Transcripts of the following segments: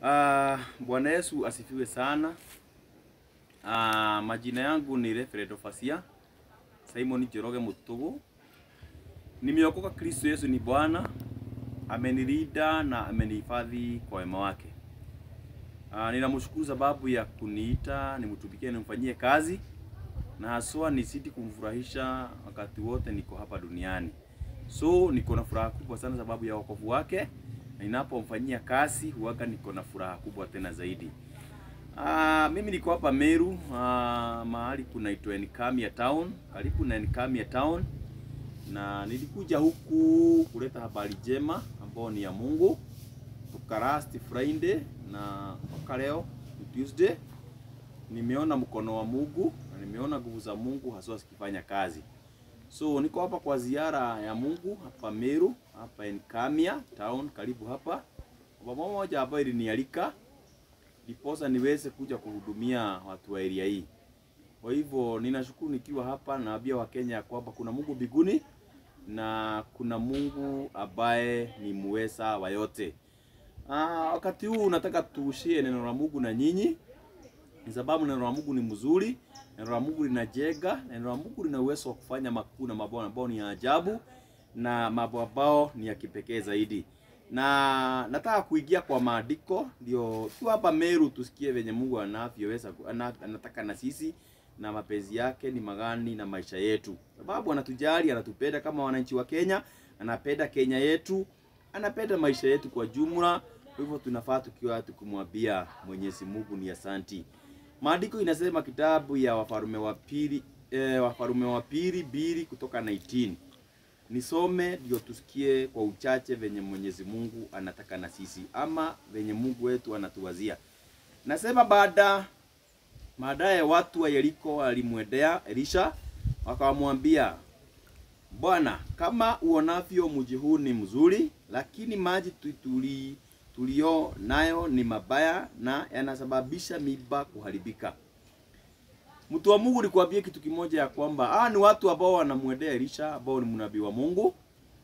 Uh, Bwana Yesu asifiwe sana. Uh, majina yangu ni Reverend Ofasia Simon Njoroge Mutugu. Nimeokoka, Kristo Yesu ni Bwana, amenilinda na amenihifadhi kwa wema wake. Uh, ninamshukuru sababu ya kuniita nimtumikie, nimfanyie kazi na haswa nisiti kumfurahisha wakati wote niko hapa duniani. So niko na furaha kubwa sana sababu ya wokovu wake, na ninapomfanyia kazi huwaga niko na furaha kubwa tena zaidi. Ah, mimi niko hapa Meru, ah, mahali kunaitwa Enkamia Town, karibu na Enkamia Town, na nilikuja huku kuleta habari njema ambayo ni ya Mungu toka last Friday na mpaka leo ni Tuesday. Nimeona mkono wa Mungu na nimeona nguvu za Mungu haswa zikifanya kazi. So niko hapa kwa ziara ya Mungu hapa Meru, hapa Enkamia Town, karibu hapa kwa pamoja ambayo ilinialika ndiposa niweze kuja kuhudumia watu wa area hii. Kwa hivyo ninashukuru nikiwa hapa, naambia Wakenya ya kwamba kuna Mungu mbinguni na kuna Mungu ambaye ni muweza wa yote. Ah, wakati huu nataka tushie neno la Mungu na nyinyi, ni sababu neno la Mungu ni mzuri, neno la Mungu linajenga, neno la Mungu lina uwezo wa kufanya makuu na mambo ambayo ni ya ajabu na mambo ambayo ni ya kipekee zaidi na nataka kuingia kwa maandiko ndio tu hapa Meru tusikie venye Mungu anavyoweza ana- anataka na sisi na mapenzi yake ni magani na maisha yetu, sababu anatujali, anatupenda kama wananchi wa Kenya, anapenda Kenya yetu, anapenda maisha yetu kwa jumla. Kwa hivyo tunafaa tukiwa tukimwambia Mwenyezi Mungu ni asanti. Maandiko inasema kitabu ya Wafalme wa pili eh, Wafalme wa pili mbili kutoka 19 nisome ndio tusikie kwa uchache venye Mwenyezi Mungu anataka na sisi ama venye Mungu wetu anatuwazia. Nasema baada baadaye watu wa Yeriko walimwendea Elisha wakamwambia, Bwana, kama uonavyo mji huu ni mzuri, lakini maji tu- tuli tulio nayo ni mabaya na yanasababisha miba kuharibika. Mtu wa Mungu nikwambie kitu kimoja ya kwamba ah, ni watu ambao wanamwendea Elisha ambao ni mnabii wa Mungu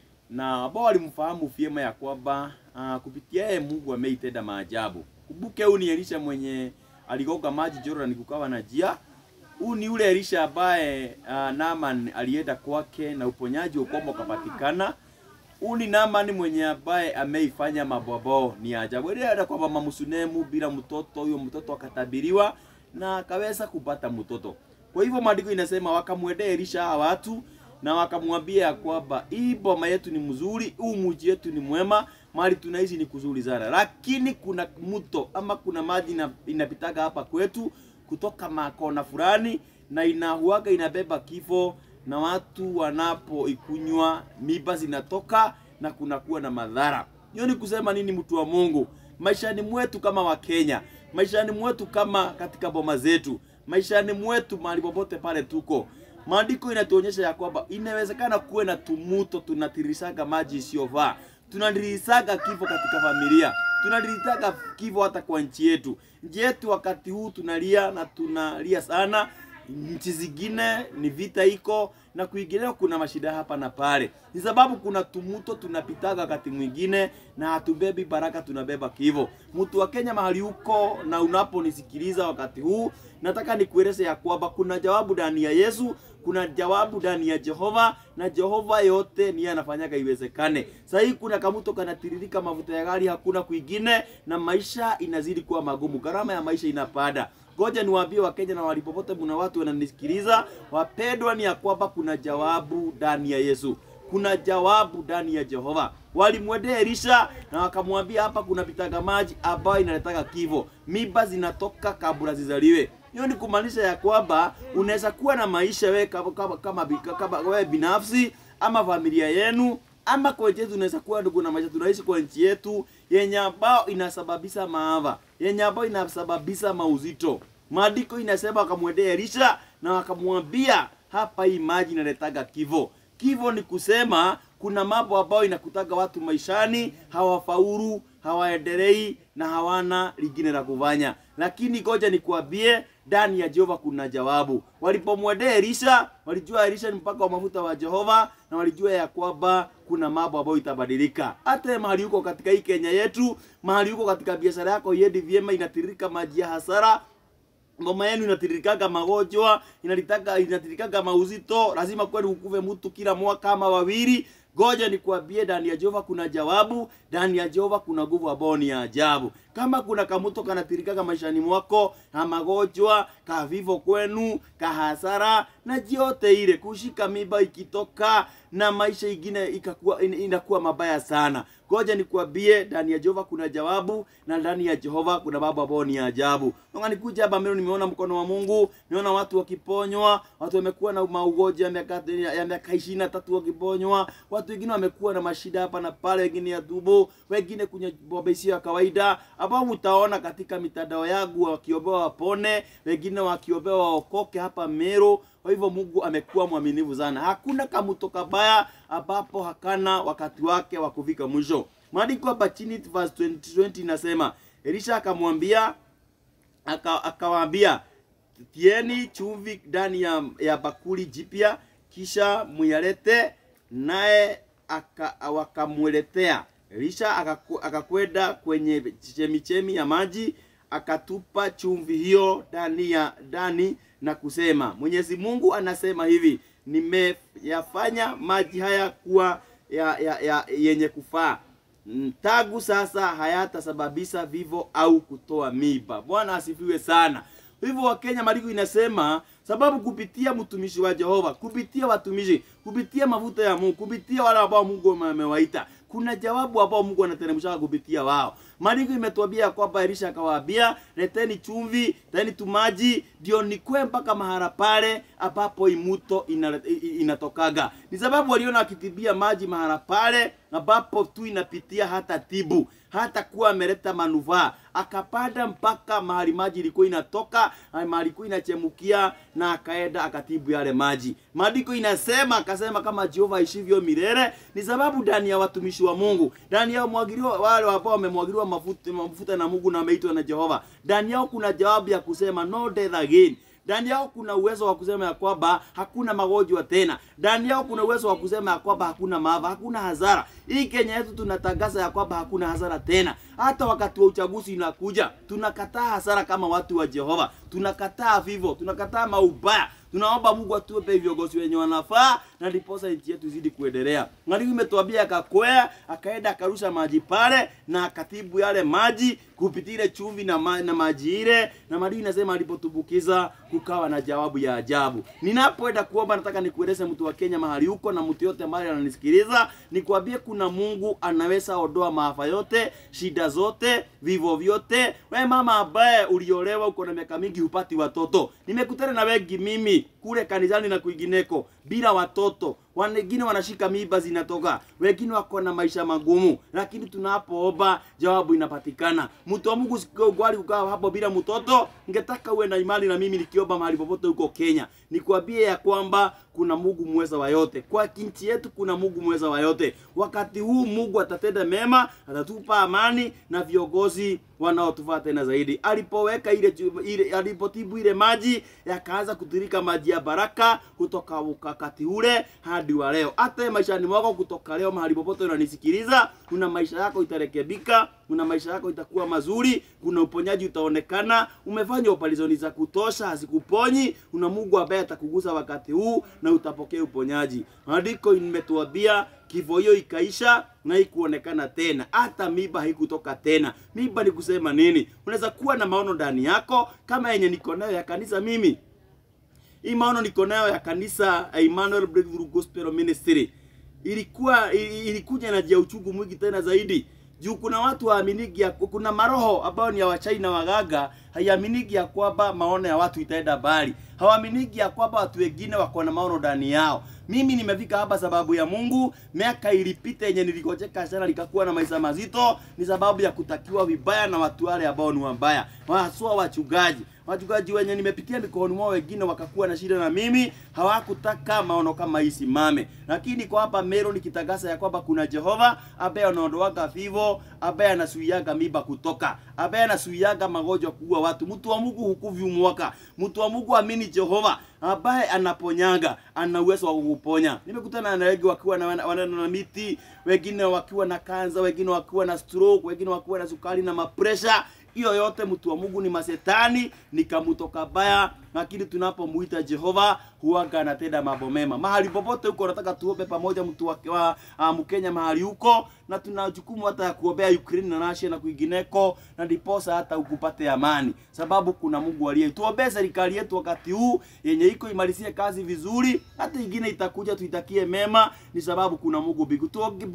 na ambao walimfahamu vyema ya kwamba ah, kupitia yeye Mungu ameitenda maajabu. Kumbuke huyu ni Elisha mwenye aligoga maji Jordan kukawa na jia. Huyu ni yule Elisha ambaye ah, Naaman alienda kwake na uponyaji ukomo ukapatikana. Huyu ni Naaman mwenye ambaye ameifanya mambo ambayo ni ya ajabu. Ile hata kwamba mama Sunemu bila mtoto, huyo mtoto akatabiriwa na akaweza kupata mtoto. Kwa hivyo maandiko inasema wakamwendea Elisha hawa watu na wakamwambia ya kwamba hii boma yetu ni mzuri, huu mji yetu ni mwema, mahali tunaishi ni kuzuri sana, lakini kuna mto ama kuna maji ina- inapitaga hapa kwetu kutoka makona fulani na inahuaga inabeba kifo na watu wanapoikunywa miba zinatoka na kunakuwa na madhara. Hiyo ni kusema nini, mtu wa Mungu? Maishani mwetu kama Wakenya, maishani mwetu kama katika boma zetu, maishani mwetu mahali popote pale tuko, maandiko inatuonyesha ya kwamba inawezekana kuwe na tumuto, tunatirisaga maji isiyofaa, tunatirisaga kifo katika familia, tunatirisaga kifo hata kwa nchi yetu. Nchi yetu wakati huu tunalia na tunalia sana nchi zingine ni vita iko na kuinginea kuna mashida hapa na pale, ni sababu kuna tumuto tunapitaga wakati mwingine na hatubebi baraka, tunabeba kivo. Mtu wa Kenya mahali huko na unaponisikiliza wakati huu, nataka nikueleze ya kwamba kuna jawabu ndani ya Yesu, kuna jawabu ndani ya Jehova na Jehova yote ni anafanyaga iwezekane. Sasa hii kuna kamuto kanatiririka mafuta ya gari, hakuna kwingine, na maisha inazidi kuwa magumu, gharama ya maisha inapanda. Ngoja niwaambie Wakenya na walipopote mna watu wananisikiliza, wapendwa, ni ya kwamba kuna jawabu ndani ya Yesu, kuna jawabu ndani ya Jehova. Walimwendea Elisha na wakamwambia, hapa kuna pitaga maji ambayo inaletaga kifo, miba zinatoka kabla zizaliwe. Hiyo ni kumaanisha ya kwamba unaweza kuwa na maisha wewe kama, kama, kama, kama wewe binafsi ama familia yenu ama kwa nchi yetu unaweza kuwa ndugu na maisha tunaishi kwa nchi yetu yenye ambao inasababisha maafa, yenye ambao inasababisha mauzito. Maandiko inasema wakamwendea Elisha na wakamwambia, hapa hii maji inaletaga kifo. Kifo ni kusema kuna mambo ambayo inakutaga watu maishani, hawafaulu, hawaendelei na hawana lingine la kufanya. Lakini ngoja nikwambie, ndani ya Jehova kuna jawabu. Walipomwendea Elisha, walijua Elisha ni mpaka wa mafuta wa Jehova, na walijua ya kwamba kuna mambo ambayo itabadilika. Hata mahali huko katika hii Kenya yetu, mahali huko katika biashara yako iendi vyema, inatiririka maji ya hasara ngoma yenu inatiririkaga magonjwa, inalitaka inatiririkaga mauzito, lazima kweli ukuve mtu kila mwaka ama wawili. Ngoja nikwambie, ndani ya Jehova kuna jawabu, ndani ya Jehova kuna nguvu ambayo ni ya ajabu. Kama kuna kamuto kanatirikaga maishani mwako, ka magonjwa, ka vivo kwenu, ka hasara na yote ile, kushika mimba ikitoka na maisha ingine ikakuwa in- inakuwa mabaya sana. Ngoja nikwambie, ndani ya Jehova kuna jawabu na ndani ya Jehova kuna mambo ambayo ni ya ajabu. Nonga nikuja hapa mbele, nimeona mkono wa Mungu, nimeona watu wakiponywa, watu wamekuwa na maugonjwa ya miaka ya miaka ishirini na tatu wakiponywa, watu wengine wamekuwa na mashida hapa na pale, wengine ya tumbo, wengine kwenye bomba isiyo ya kawaida, ambao mtaona katika mitandao yangu wakiombewa wapone, wengine wakiombewa waokoke hapa Meru. Kwa hivyo Mungu amekuwa mwaminifu sana. Hakuna kamuto kabaya ambapo hakana wakati wake wa kufika mwisho. Maandiko hapa chini verse 20, 20 inasema Elisha akamwambia aka- akawaambia tieni chumvi ndani ya, ya bakuli jipya kisha muyalete naye aka- wakamweletea Elisha akaku- akakwenda kwenye chemichemi ya maji akatupa chumvi hiyo ndani ya ndani na kusema Mwenyezi Mungu anasema hivi nimeyafanya maji haya kuwa ya, ya, ya, yenye kufaa Mm, tangu sasa hayatasababisha vivo au kutoa miba. Bwana asifiwe sana. Hivyo Wakenya maandiko inasema sababu kupitia mtumishi wa Jehova, kupitia watumishi, kupitia mafuta ya Mungu, kupitia wale ambao Mungu amewaita, kuna jawabu ambao Mungu anateremsha kupitia wao. Maandiko imetuambia ya kwamba Elisha akawaambia, leteni chumvi, leteni tumaji, ndio nikwe mpaka mahala pale ambapo imuto ina- i- i- inatokaga. Ni sababu waliona akitibia maji mahala pale ambapo tu inapitia hata tibu hata kuwa ameleta manufaa, akapanda mpaka mahali maji ilikuwa inatoka, mahali ilikuwa inachemukia, na akaenda akatibu yale maji. Maandiko inasema akasema, kama Jehova aishivyo milele, ni sababu ndani ya watumishi wa Mungu, ndani yao mwagiliwa, wale ambao wamemwagiliwa mafuta, mafuta na Mungu na wameitwa na Jehova, ndani yao kuna jawabu ya kusema no death again ndani yao kuna uwezo wa kusema ya kwamba hakuna magonjwa tena. Ndani yao kuna uwezo wa kusema ya kwamba hakuna maafa, hakuna hasara. Hii Kenya yetu tunatangaza ya kwamba hakuna hasara tena. Hata wakati wa uchaguzi inakuja, tunakataa hasara kama watu wa Jehova, tunakataa vivo, tunakataa maubaya. Tunaomba Mungu atupe viongozi wenye wanafaa na ndiposa nchi yetu izidi kuendelea. Mwalimu imetuambia akakwea, akaenda akarusha maji pale na akatibu yale maji kupitia ile chumvi na, ma, na maji ile, na maandiko inasema alipotumbukiza kukawa na jawabu ya ajabu. Ninapoenda kuomba, nataka nikueleze mtu wa Kenya mahali huko na mtu yote ambaye ananisikiliza, nikwambie kuna Mungu anaweza ondoa maafa yote, shida zote, vivo vyote. We mama ambaye uliolewa uko na miaka mingi hupati watoto, nimekutana na wengi mimi kule kanisani na kwingineko bila watoto wengine wanashika mimba zinatoka, wengine wako na maisha magumu, lakini tunapoomba jawabu inapatikana. Mtu wa Mungu sikubali kukaa hapo bila mtoto. Ningetaka uwe na imani na mimi nikiomba mahali popote huko Kenya, nikwambie ya kwamba kuna Mungu mweza wa yote. Kwa nchi yetu kuna Mungu mweza wa yote. Wakati huu Mungu atatenda mema, atatupa amani na viongozi wanaotufaa tena zaidi. Alipoweka ile, ile alipotibu ile maji yakaanza kutirika maji ya baraka kutoka wakati ule hadi wa leo. Hata maishani mwako kutoka leo, mahali popote unanisikiliza, kuna maisha yako itarekebika, kuna maisha yako itakuwa mazuri, kuna uponyaji utaonekana. Umefanya operesheni za kutosha, hazikuponyi. Kuna Mungu ambaye atakugusa wakati huu na utapokea uponyaji. Maandiko imetuambia kifo hiyo ikaisha na ikuonekana tena, hata miba haikutoka tena. Miba ni kusema nini? Unaweza kuwa na maono ndani yako kama yenye niko nayo ya kanisa mimi hii maono niko nayo ya kanisa Emmanuel Breakthrough Gospel Ministry ilikuwa ilikuja na jia uchungu mwingi tena zaidi juu kuna watu waaminigi ya, kuna maroho ambao ni ya wachai na wagaga haiaminigi ya kwamba maono ya watu itaenda mbali, hawaaminigi ya kwamba watu wengine wako na maono ndani yao. Mimi nimefika hapa sababu ya Mungu. Miaka ilipita yenye nilikojeka sana likakuwa na maisha mazito, ni sababu ya kutakiwa vibaya na watu wale ambao ni wabaya, haswa wachungaji wachungaji wenye nimepitia mikononi mwao wengine wakakuwa na shida na mimi hawakutaka maono kama hii simame lakini kwa hapa Meru nikitangaza ya kwamba kuna Jehova ambaye anaondoaga vivo ambaye anasuiaga miba kutoka ambaye anasuiaga magonjwa kuua watu mtu wa Mungu hukuvi mwaka mtu wa Mungu amini Jehova ambaye anaponyaga ana uwezo wa kukuponya nimekutana na wengi wakiwa na, wana, na miti wengine wakiwa na kanza wengine wakiwa na stroke wengine wakiwa na sukari na mapresha hiyo yote mtu wa Mungu ni masetani ni kamuto kabaya lakini tunapomuita Jehova huaga anatenda mambo mema mahali popote huko nataka tuombe pamoja mtu wa, wa uh, Mkenya mahali huko na tuna jukumu hata ya kuombea Ukraine na Russia na kwingineko na ndiposa hata ukupate amani sababu kuna Mungu aliye tuombee serikali yetu wakati huu yenye iko imalizie kazi vizuri hata ingine itakuja tuitakie mema ni sababu kuna Mungu bigu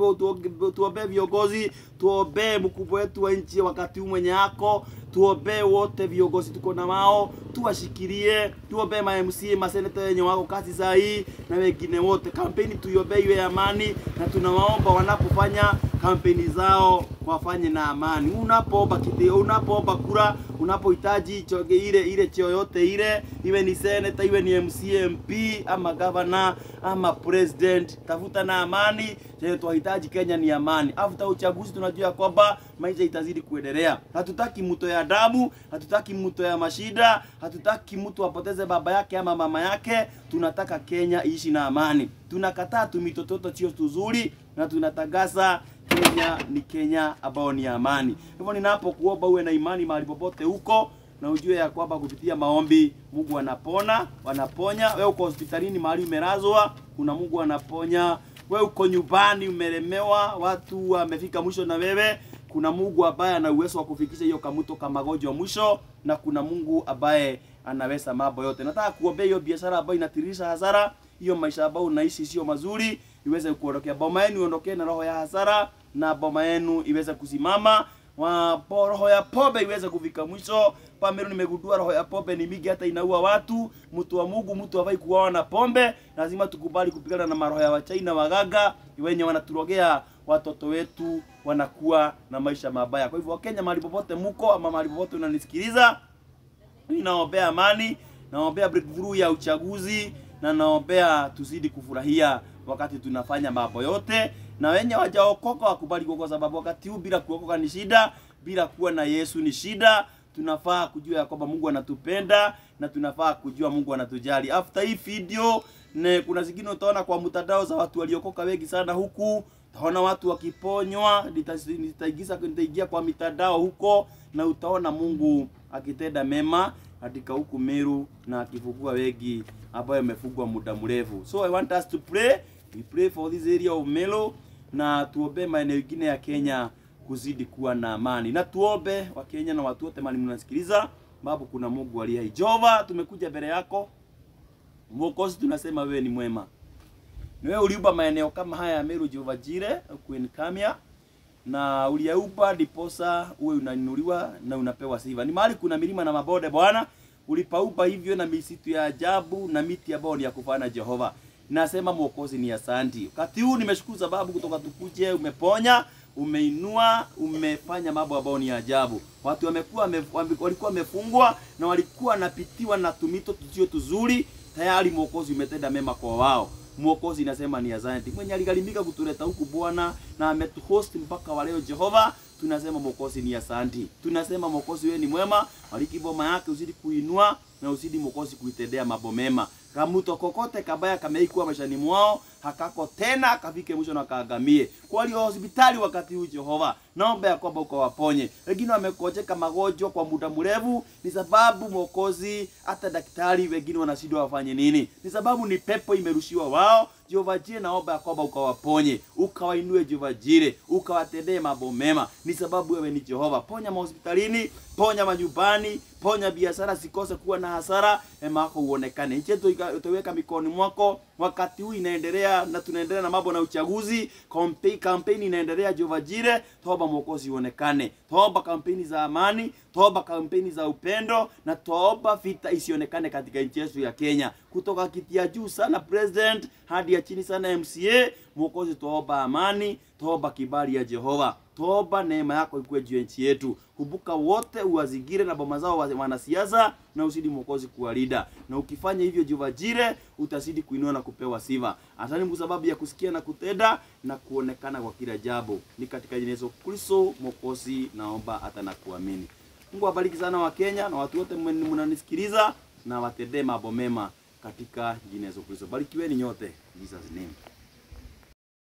tuombee viongozi tuombee mkubwa wetu wa nchi wakati huu mwenye ako tuombee wote viongozi tuko na wao tuwashikilie tuombee ma MCA maseneta wenye wako kazi saa hii na wengine wote kampeni tuiombee iwe amani na tunawaomba wanapofanya kampeni zao wafanye na amani unapoomba kitio unapoomba kura unapohitaji choge ile ile cheo yote ile iwe ni senator iwe ni MCA MP ama governor ama president tafuta na amani chenye tunahitaji Kenya ni amani after uchaguzi tunajua kwamba maisha itazidi kuendelea hatutaki mto ya damu hatutaki mto ya mashida hatutaki mtu apoteze baba yake ama mama yake tunataka Kenya iishi na amani tunakataa tumitototo sio tuzuri na tunatangaza Kenya ni Kenya ambao ni amani. Hivyo ninapokuomba uwe na imani mahali popote huko na ujue ya kwamba kupitia maombi Mungu anapona, wanaponya. Wewe uko hospitalini mahali umelazwa, kuna Mungu anaponya. Wewe uko nyumbani umelemewa, watu wamefika mwisho na wewe, kuna Mungu ambaye ana uwezo wa kufikisha hiyo kamuto kama magonjwa mwisho, na kuna Mungu ambaye anaweza mambo yote. Nataka kuombea hiyo biashara ambayo inatiririsha hasara, hiyo maisha ambayo unaishi sio mazuri, iweze kuondokea. Boma yenu iondokee na roho ya hasara na boma yenu iweze kusimama wa roho ya pombe iweze kufika mwisho. Pamelo nimegundua roho ya pombe ni mingi, hata inaua watu. Mtu wa Mungu, mtu hafai kuoa na pombe. Lazima tukubali kupigana na maroho ya wachawi na waganga wenye wanaturogea watoto wetu, wanakuwa na maisha mabaya. Kwa hivyo, Wakenya mahali popote muko ama mahali popote unanisikiliza, mimi naombea amani, naombea breakthrough ya uchaguzi na naombea tuzidi kufurahia wakati tunafanya mambo yote na wenye wajaokoka wakubali kwa sababu wakati huu bila kuokoka ni shida, bila kuwa na Yesu ni shida. Tunafaa kujua ya kwamba Mungu anatupenda na tunafaa kujua Mungu anatujali. After hii video ne, kuna zingine utaona kwa mtandao za watu waliokoka wengi sana huku, utaona watu wakiponywa, nitaigiza nitaingia kwa mitandao huko na utaona Mungu akitenda mema katika huku Meru na akifungua wengi ambao wamefungwa muda mrefu. So I want us to pray. We pray for this area of Meru na tuombe maeneo mengine ya Kenya kuzidi kuwa na amani, na tuombe wa Kenya na watu wote mali mnasikiliza, sababu kuna Mungu aliye hai. Jehova, tumekuja mbele yako Mwokozi, tunasema wewe ni mwema. Ni wewe uliumba maeneo kama haya ya Meru, Jehova Jire, Queen Kamia, na uliyaumba ndiposa uwe unainuliwa na unapewa sifa. Ni mahali kuna milima na mabonde Bwana, ulipaumba hivyo na misitu ya ajabu na miti ambayo ni ya kufana Jehova nasema Mwokozi ni asanti. Wakati huu nimeshukuru sababu kutoka tukuje umeponya, umeinua, umefanya mambo ambayo ni ajabu. Watu wamekuwa walikuwa wamefungwa na walikuwa napitiwa na tumito tusio tuzuri, tayari Mwokozi umetenda mema kwa wao. Mwokozi nasema ni asante. Mwenye aligharimika kutuleta huku Bwana na ametuhost mpaka wa leo Jehova, tunasema Mwokozi ni asanti. Tunasema Mwokozi wewe ni mwema, bariki boma yake uzidi kuinua na uzidi Mwokozi kuitendea mambo mema kamuto kokote kabaya kameikuwa maishani mwao hakako tena kafike mwisho na kaagamie. Kwa walio hospitali wakati huu Jehova, naomba ya kwamba ukawaponye. Wengine wamekojeka magonjwa kwa muda mrefu, ni sababu Mwokozi, hata daktari wengine wanashindwa wafanye nini, ni sababu ni pepo imerushiwa wao. Jehova Jire, naomba ya kwamba ukawaponye, ukawainue Jehova Jire, ukawatendee mambo mema, ni sababu wewe ni Jehova. Ponya mahospitalini, ponya manyumbani, ponya biashara sikose kuwa na hasara, ema yako uonekane. Nchi yetu utaweka mikononi mwako. Wakati huu inaendelea na tunaendelea na mambo na uchaguzi, kampeni kampeni inaendelea. Jehova Jire, toba Mwokozi uonekane, toba kampeni za amani, toba kampeni za upendo, na toba vita isionekane katika nchi yetu ya Kenya, kutoka kiti ya juu sana president hadi ya chini sana MCA. Mwokozi, tuomba amani, tuomba kibali ya Jehova, tuomba neema yako ikuwe juu ya nchi yetu. Kumbuka wote uwazingire na boma zao wa- wanasiasa, na usidi Mwokozi kuwalinda, na ukifanya hivyo Jehova Jire, utazidi kuinua na kupewa sifa. Asante kwa sababu ya kusikia na kutenda na kuonekana kwa kila jambo, ni katika jina la Yesu Kristo Mwokozi naomba hata na kuamini. Mungu awabariki sana wa Kenya na watu wote mwen- mnanisikiliza na watendee mambo mema katika jina la Yesu Kristo. Barikiweni nyote. In Jesus name.